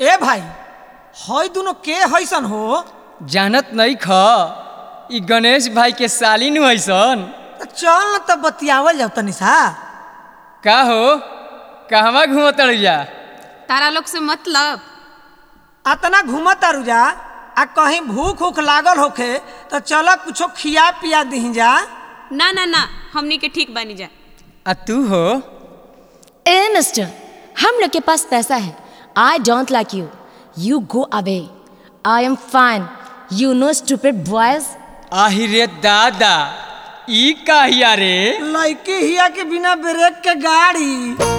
ए भाई हई दुनो के हैसन हो जानत नहीं ख ई गणेश भाई के साली नु हईसन त चल न त बतियावल जाओ तनी सा का हो कहवा घूमत जा तारा लोग से मतलब अतना घूमत तारू जा आ कहीं भूख उख लागल होखे तो चल कुछो खिया पिया दही जा ना ना ना हमनी के ठीक बनी जा आ तू हो ए मिस्टर हम लोग के पास पैसा है I don't like you you go away I am fine you know stupid boys आहि रे दादा ई काहिया रे लड़की हिया के बिना ब्रेक के गाड़ी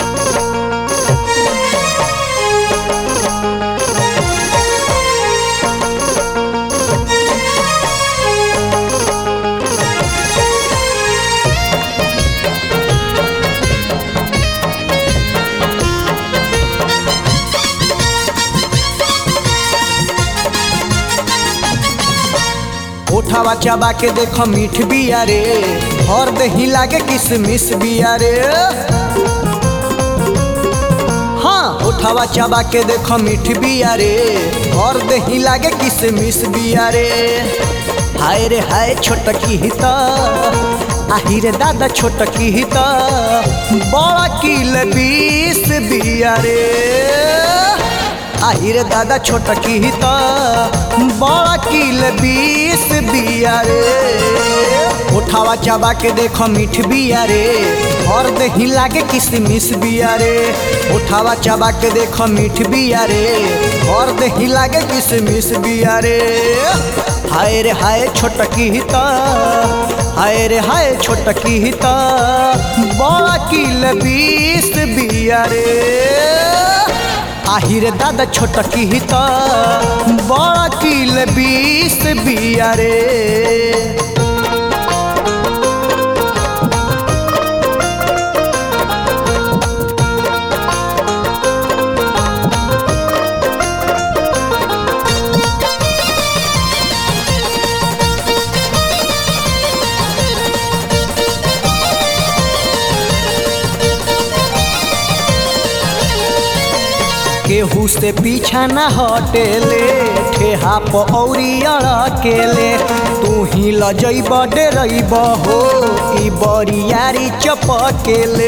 उठावा चबा के देखो मीठ बिया रे हर दही लागे किसमिस बिया रे हाँ उठावा चबा के देखो मीठ बिया रे हर दही लागे किसमिस बिया रे हाय रे हाय छोटकी हित आही रे दादा छोटकी हित बड़ा किल बीस बिया रे আহিরে দাদা ছোট কি হিত বড় কিল বিষ বিয়া রে উঠাওয়া চাবা के देखो मीठ बिया रे और दही लागे किसमिस बिया रे उठावा चाबा के देखो मीठ बिया रे और दही लागे किसमिस बिया रे हाय रे हाय छोटकी हित हाय रे हाय छोटकी हित बड़ा किल बीस बिया रे আহিরে দাদা ছোট কি হিত বড় কিল বিষ বিয়া রে केहू से पीछा न हटेले ठेहा पौरी अड़केले तू ही लजैब डरैब हो ई बरियारी चपकेले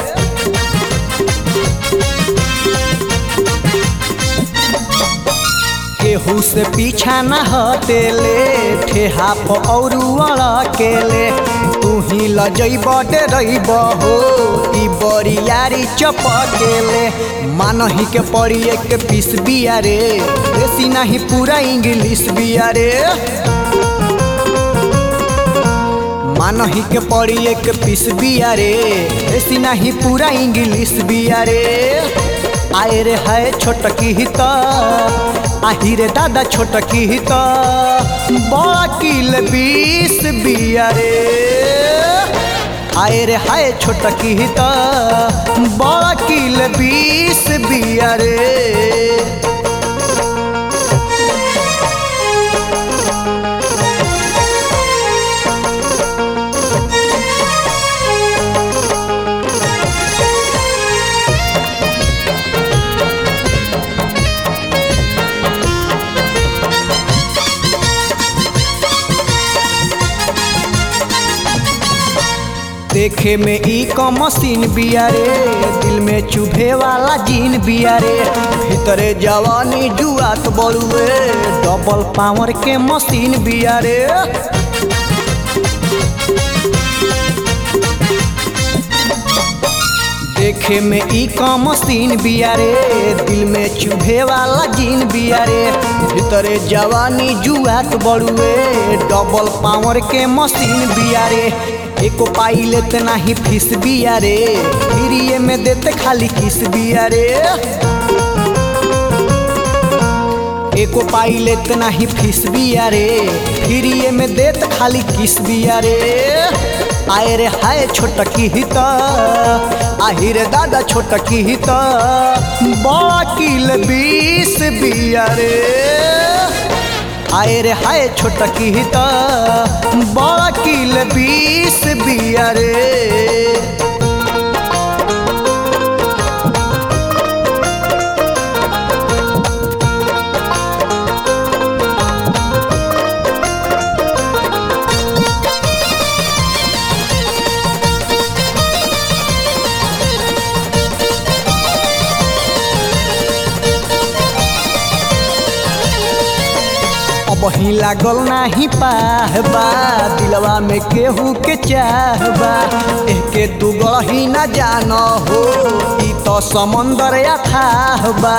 केहू से पीछा न हटेले ठेहा पौरू अड़केले तू ही लजैब डरैब हो ई बरियारी चपकेले मानही के पड़ी एक पीस बिया रे देसी नहीं पूरा इंग्लिश बिया रे मानही के पड़ी एक पीस बिया रे देसी नहीं पूरा इंग्लिश बिया रे आए रे है छोटकी हित आही रे दादा छोटकी हित बड़ा किल बीस बिया रे आए रे हाय छोटकी हित बड़ा किल बीस बिया रे देखे में ई क मशीन बिया रे दिल में चुभे वाला जीन बिया रे भीतरे जवानी जुआत बड़ुए डबल पावर के मशीन बिया रे देखे में ई क मशीन बिया रे दिल में चुभे वाला जीन बिया रे भीतरे जवानी जुआत बड़ुए डबल पावर के मशीन बिया रे एको पाई लेते नाही फीस बिया रे फ्रीए में देते खाली किस बिया रे एको पाई लेते नाही फीस बिया रे फ्रीए में देते खाली किस बिया रे आए रे हाय छोटकी हित आही रे दादा छोटकी हित बड़ा किल बीस बिया रे आए रे हाय छोटकी हित बड़ा किल बीस बिया रे अब ही लागल नाही पाहबा दिलवा में केहू के चाहबा एके तू गढ़ी न जान हो ई तो समंदर अथाह बा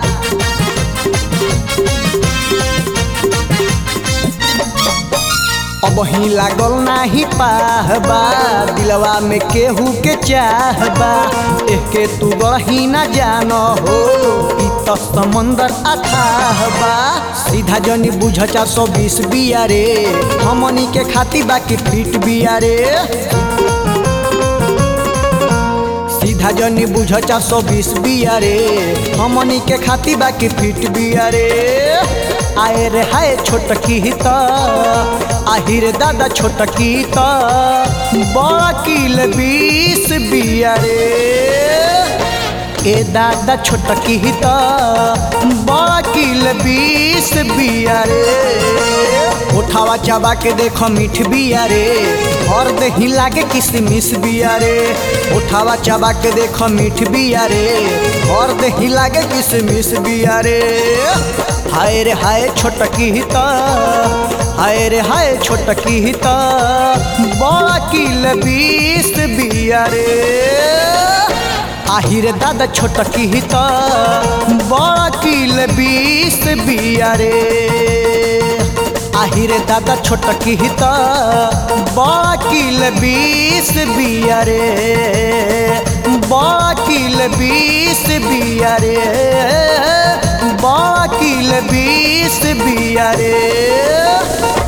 अब ही लागल नाही पाहबा दिलवा में केहू के चाहबा एके तू गढ़ी न जान हो ई तो समंदर अथाह बा सीधा जनी बुझ चार सौ बीस बिया रे हमनी के खाती बाकी फिट बिया रे सीधा जनी बुझ चार सौ बीस बिया रे हमनी के खाती बाकी फिट बिया रे आए रे हाय छोटकी त आहिर दादा छोटकी त बड़ा किल बीस बिया रे ए दादा छोटकी त बड़ा किल बीस बिया रे उठावा चाबा के देखो मीठ बिया रे और दही लागे किसमिस बिया रे उठावा चाबा के देखो मीठ बिया रे और दही लागे किसमिस बिया रे हाय रे हाय छोटकी त हाय रे हाय छोटकी त बड़ा किल बीस बिया रे আহিরে দাদা ছোট কিহিত বড় কিল বিষ বিয়ারে আহিরে দাদা ছোট কিহিত বড় কিল বিষ বিয়ারে বড় কিল বিষ বিয়ারে বড় কিল বিষ বিয়ারে